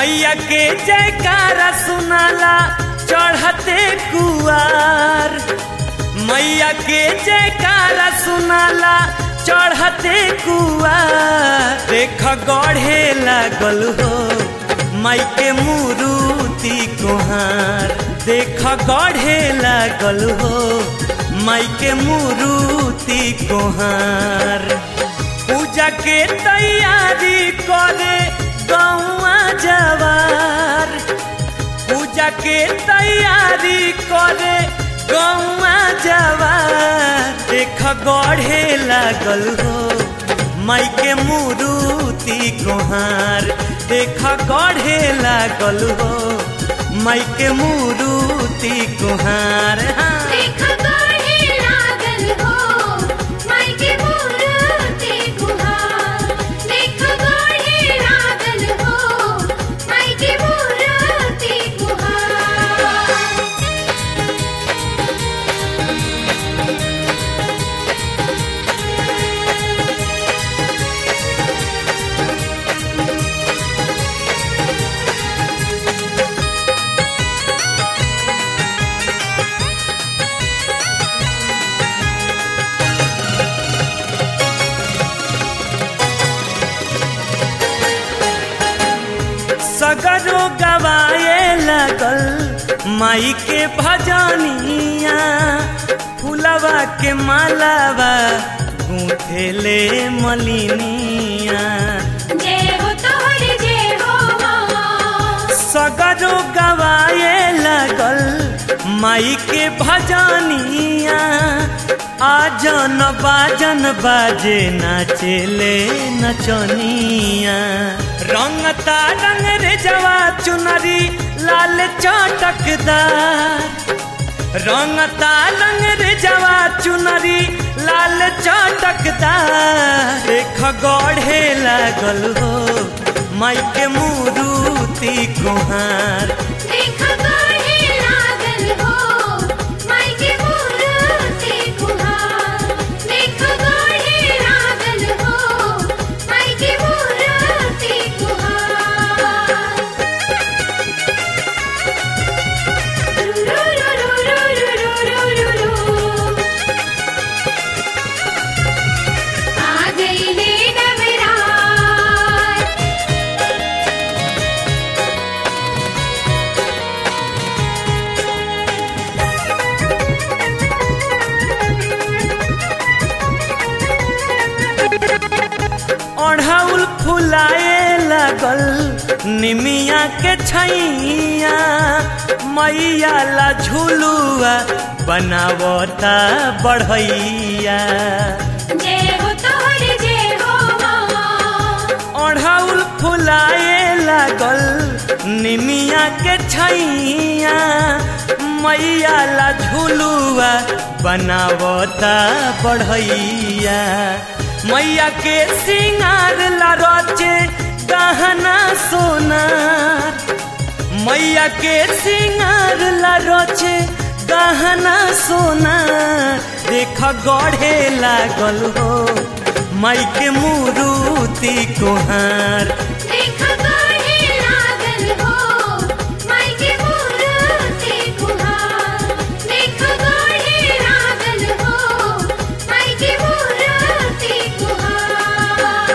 मैया के जयकारा सुनाला चढ़ते कुआर मैया के जयकारा सुनाला चढ़ते कुआर देख गढ़े लागल हो माई के मुरुति कुहार देख गढ़े लागल हो माई के मुरुति कुहार पूजा के तैयारी करे गौआ जवार पूजा के तैयारी करे गौआ जवार देख गढ़े लागल हो माई के मुरुति गोहार देख गढ़े लागल हो माई के मुरुति गोहार हाँ। देख गढ़े लागल हो माई के मूर्ति गुहार देख गढ़े लागल हो माई के मूर्ति गुहार सगरो गवाए लगल माई के भजनिया फुलवा के मालावा गूंथेले मलिनिया जय हो तोहर जय हो माँ सगरो गवाए लगल माई के भजनिया आजन बाजन बाजे नाचेले नचनिया रंगता रंग रे जवा चुनरी लाल चटकदार रंगता रंग रे जवा चुनरी लाल चटकदार देख गढ़े लागल हो माई के मुरुति कुहार देख गढ़े लागल हो माई के मूर्ति गुहार देख गढ़े लागल हो माई के मूर्ति गुहार रू रू रू रू रू रू रू रू आ गई ले नवरात ओढ़ाउल फुलाए लगल निमिया के छैया मैया ला झुलुआ बनावता बढ़ैया जय हो तोहर जय हो माँ ओढ़ाउल फुलाए लागल निमिया के छैया मैया ला झुलुआ बनावता बढ़ैया मैया के सिंगार ला रचे गहना सोनार मैया के सिंगार ला रचे गहना सोनार देख गढ़े लागल हो माई के मुरुति कोहार देख गढ़े लागल हो माई के मूर्ति गुहार देख गढ़े लागल हो माई के मूर्ति गुहार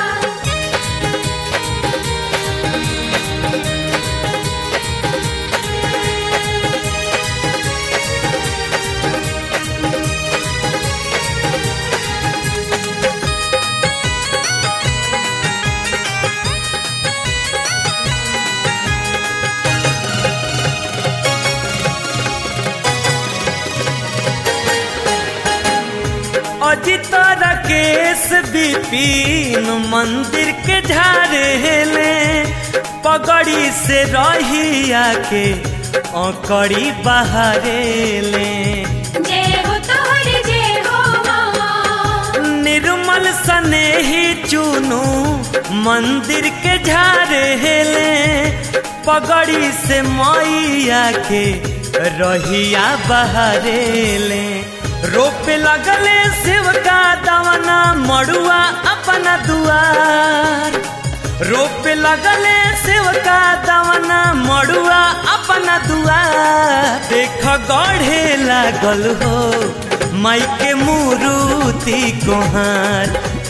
अजित राकेश विपिन मंदिर के झारेले पगड़ी से रहिया के अकड़ी बहारेले जय हो तोहर जय हो माँ निर्मल स्नेही चुनू मंदिर के झारेले पगड़ी से मैया के रहिया बहारेले रोपे लगले शिव का दवना मड़ुआ अपना दुआर रोप लगले सेवका दवना मड़ुआ अपना दुआ देख गढ़े लागल हो माई के मुरुति कोहार